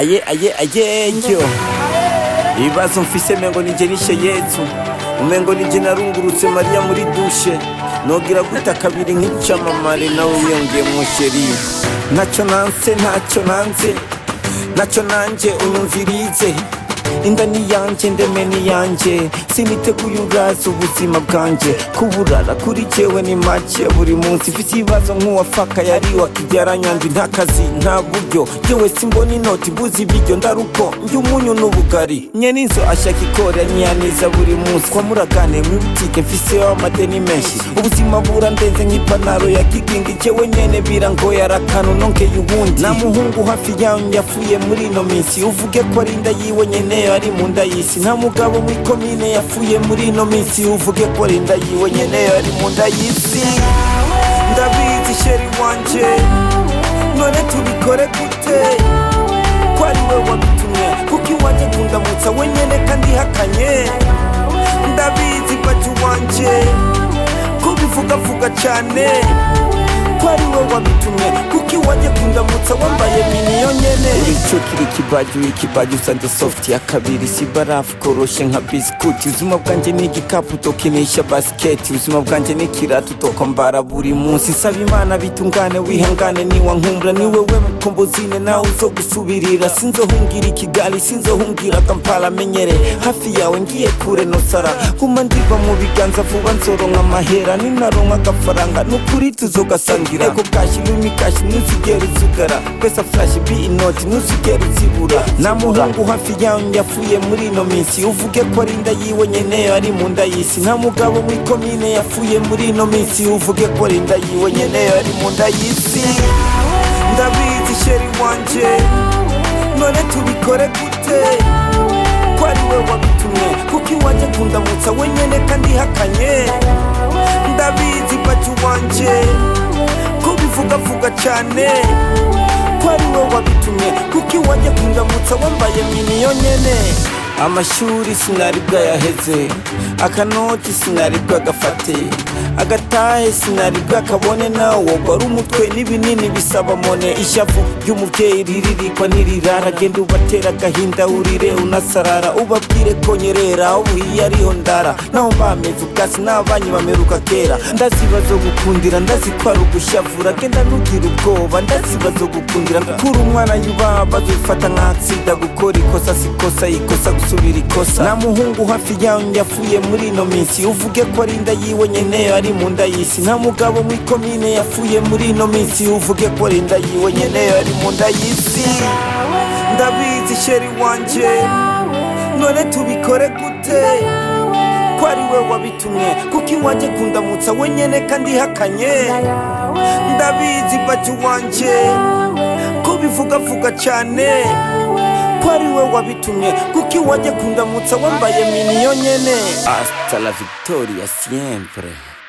aye aye ayeyo ibibazo mfise mengo nije nishe yezu umengo nije narungurutse mariya muri dushe nogira guta kabiri nk'icamamare nawe wiyongeye musheri ntacyo nanse ntacyo nanze ntacyo nanjye unyumvirize inda ni yanjye ndeme ni yanjye siniteguye uraza ubuzima bwanjye kuburara kuri jewe ni make buri munsi mfite ibibazo nk'uwafaka yari wakibyara nyandwi nta kazi nta buryo jewe simbona inoti mbuze ibiryo ndaruko njye umunyu n'ubugari nyene inzu ashaka ikora niyaniza buri munsi kwa muragane mw'ibutike mfiseho amadeni menshi ubuzima burandenze nk'ipantaro ya kigingi jewe nyene birangoye arakanu nonkeye ubundi nta muhungu hafi yanyu yapfuye muri ino minsi uvuge ko ari inda yiwe nyene ari mu nda y'isi nta mugabo mw'ikomine yapfuye muri ino minsi uvuge ko ari inda yiwe nyene ari mu nda y'isi ndabizi sheri wanje none tubikore gute ko ari we wabitumye kuko iwanje kundamutsa wenyene kandi hakanye ndabizi baju wanje ko bivugavuga cyane ko ari we wabitumye kuko iwanje kundamutsa wambaye miniyo nyene icyo kiri kibaji w'ikibaji usanze soft ya kabiri si barafu koroshe nka bisikuti ubuzima bwanjye ni igikapu tokinisha basiketi ubuzima bwanjye ni ikiratu tokwambara buri munsi nsaba imana bitungane wihangane niwa nkumbura ni wewe mukombozine nawe uzo gusubirira sinzohungira ikigali sinzohungira kampala menyere hafi yawe ngiye kure nosara guma ndiva mu biganza vuba nzoronka amahera ninaronka agafaranga nukuri tuzogasangira ego kashi lumi kashi ntuzigere uzugara pesa flash bi inoti ntuzigere uzibura nta muhungu hafi yanyu yapfuye muri ino minsi uvuge ko ari inda yiwe nyene ari mu nda y'isi nta mugabo mw'ikomine yapfuye muri ino minsi uvuge ko ari inda yiwe nyene ari mu nda y'isi ndabizi sheri wanje none tubikore gute ko ari we wabitumye kuko iwanje kundamutsa wenyene kandi hakanye ndabizi baju wanje ko bivugavuga cyane ko ari we wabitumye kuko iwanje kundamutsa wambaye miniyo nyene amashuri sinari bwayaheze akanoti sinari bwagafate agatahe sinari bwakabone nawo wari umutwe n'ibinini bisaba mone ishavu ry'umubyeyi riririkwa ntirirara genda ubatera agahinda urire unasarara ubabwire ko nyerera ubuhiye ariho ndara naho mbameze ubwasi n'abanyi bameruka kera ndaziba zo gukundira ndazikwara ugushavura genda ntugire ubwoba ndaziba zo gukundira gukura umwana yubaha bazifata nk'atsinda gukora ikosa sikosa ikosa gusubira ikosa nta muhungu hafi yanyu yapfuye muri ino minsi uvuge ko ari inda yiwe nyene ari mu nda y'isi nta mugabo mw'ikomine yapfuye muri ino minsi uvuge ko ari inda yiwe nyene ari mu nda y'isi ndabizi sheri wanje none tubikore gute ko ari we wabitumye kuko iwanje kundamutsa wenyene kandi hakanye ndabizi baju wanje ko bivugavuga cyane ko ari we wabitumye kuko iwanje kundamutsa wambaye miniyo nyene hasta la victoria siempre